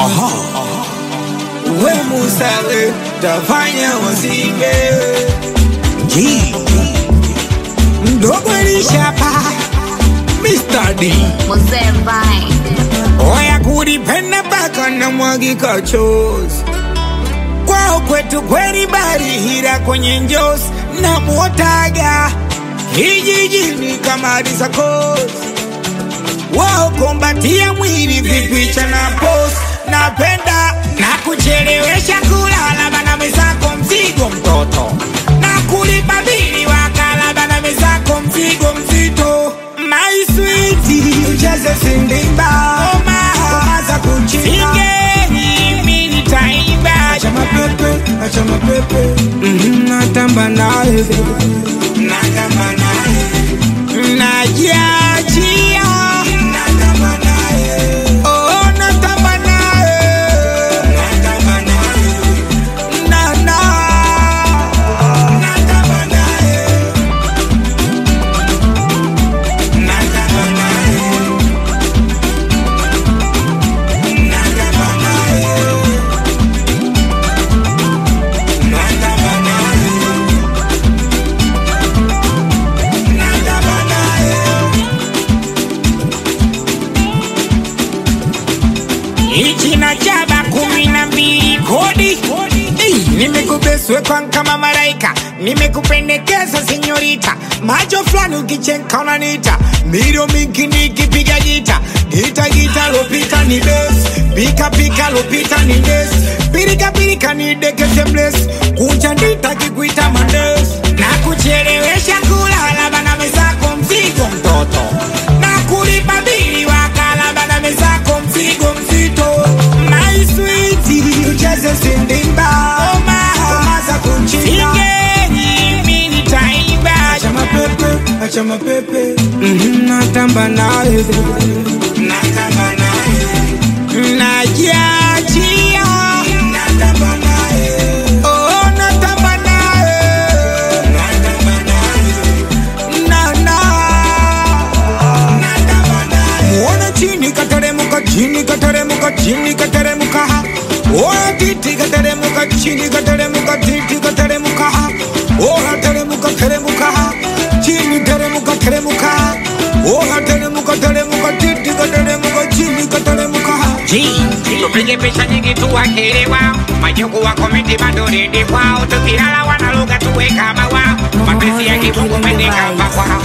Aha. We Musawe tafanya wasibe G mdogo lishapa Mr. D Mzee Vine. Oya kulipenda mpaka na mwagika chozi kwao kwetu kweli barihira kwenye njozi na mwotaga hijijini kama risakosi wao kombatia mwili vipicha na pos napenda na kuchelewesha kulala bana mwenzako mzigo mtoto na kulipa bili wakala bana mwenzako mzigo mzito my sweet ucheze sindimba oma za kuchina singeni mimi nitaimba acha mapepe acha mapepe Mhm, natamba naye natamba naye najiachia natamba naye oh natamba naye natamba naye na na natamba naye natamba naye natamba naye natamba naye natamba naye Ichi na jaba kumi na mbili kodi Ei, nimekubeswe kwa kama malaika nimekupendekeza senyorita macho fulani ukichenka unanita miro mingi nikipiga gita gita gita lopita ni bes pika pika lopita ni des pirika pirika ni dekete bles kunja ndita kikuita mandes na kuchelewesha kulala bana mezako mzigo mtoto na kulipa bili wakala bana mezako mzigo mzito my sweet ucheze sindimba oma oma za kunchina singeni mimi nitaimba acha mapepe acha mapepe Mhm, natamba naye natamba naye najiachia natamba naye oh natamba naye natamba naye na na natamba naye muone chini kateremuka chini kateremuka chini kateremuka oya titi kateremuka chini kateremuka titi kateremuka oya teremuka teremuka chini teremuka teremuka oya teremuka teremuka titi kateremuka chini kateremuka tupige picha nyingi tuwakelewa majuku wa komiti bado redi kwao tukilala wanaluga tuwe kama wao mapenzi ya kifungu mende kama kwao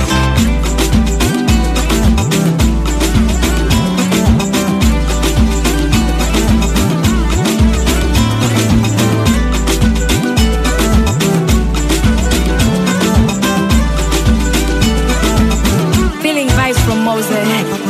Feeling vibes from Moses.